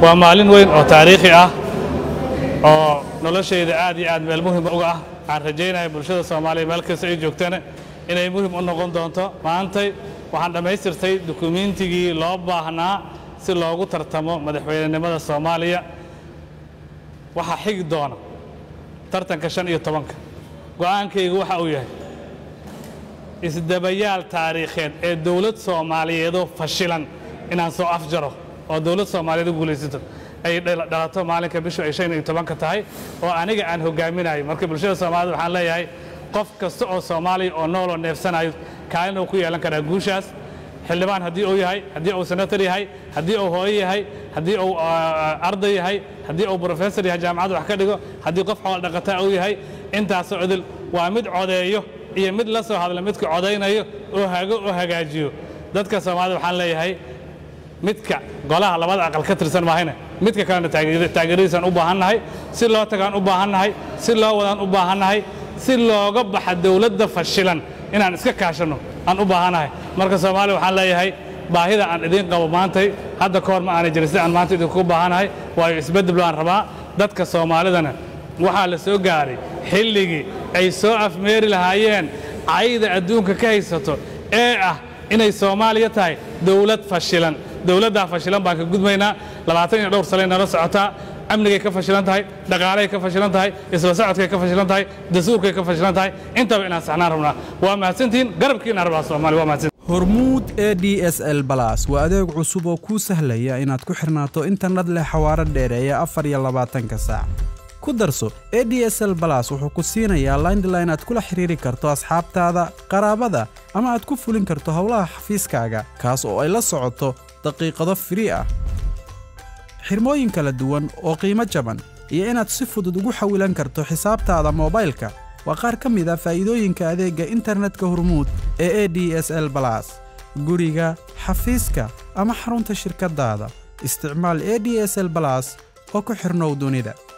waa maalin weyn oo taariikhi ah oo noloshayda aad iyo aad meel muhim uga ah waxaan rajaynaya bulshada soomaaliya meel kasta ay joogtana inay muhim u noqon doonto maantay waxaan dhammaystirtay dukumiintigii loo baahnaa si loogu tartamo madaxweynenimada soomaaliya waxaa xigi doona tartanka shan iyo tobanka go'aankaygu waxa uu yahay isdabayaal taariikheed ee dowlad soomaaliyeedoo fashilan inaan soo afjaro oo dowlad soomaaliyeed u guulaysato ay dhalato maalinka bishu ay shan iyo tobanka tahay oo aniga aan hogaaminayo marka bulshada soomaaliyed waxaan leeyahay qof kasta oo soomaaliya oo nooloo neefsanayo kaalin uu ku yeelan karaa guushaas xildhibaan haddii uu yahay haddii uu senator yahay haddii uu hooyo yahay haddii uu arday yahay haddii uu brofessor yahay jaamacadda wax ka dhigo haddii qof xoolo dhaqataa uu yahay intaasoo idil waa mid codeeyo iyo mid la soo hadla midka codaynayo oo hago oo hagaajiyo dadka soomaalida waxaan leeyahay midka golaha labada aqal ka tirsan maahayne midka kalena taageeradiisaan u baahannahay si loo tagaan u baahannahay si loo wadaan u baahannahay si looga baxa dowladda fashilan inaan iska kaashanno aan u baahannahay marka soomaaliya waxaan leeyahay baahida aan idiin qabo maantay hadda ka hor ma aanay jirin sida aan maanta idinku baahannahay waayo isbeddel baan rabaa dadka soomaalidana waxaa la soo gaaray xilligii ay soo afmeeri lahaayeen cayda adduunka ka haysato ee ah inay soomaaliya tahay dowlad fashilan dowladdaa fashilan baan ka gudmaynaa labaatan iyo dhowr sanay nala socotaa amnigay ka fashilan tahay dhaqaalay ka fashilan tahay isla socodkay ka fashilan tahay dastuurkay ka fashilan tahay intaba inaan saxnaan rabnaa waa mahadsantihiin garabkiinaan rabaa soomaaliya waa mahadsan hormuud e d s l balas waa adeeg cusub oo kuu sahlaya inaad ku xirnaato internet leh xawaaro dheereeya afar iyo labaatanka saac ku darso e d s l balas wuxuu ku siinayaa laindline aad kula xiriiri karto asxaabtaada qaraabada ama aad ku fulin karto howlaha xafiiskaaga kaas oo ay la socoto daqiiqado firii ah xirmooyin kala duwan oo qiimo jaban iyo inaad si fudud ugu xawilan karto xisaabtaada moobaylka waa qaar ka mid a faa'iidooyinka adeegga internetka hormuud ee e d s l balas guriga xafiiska ama xarunta shirkaddaada isticmaal e d s l balas oo ku xidhnow dunida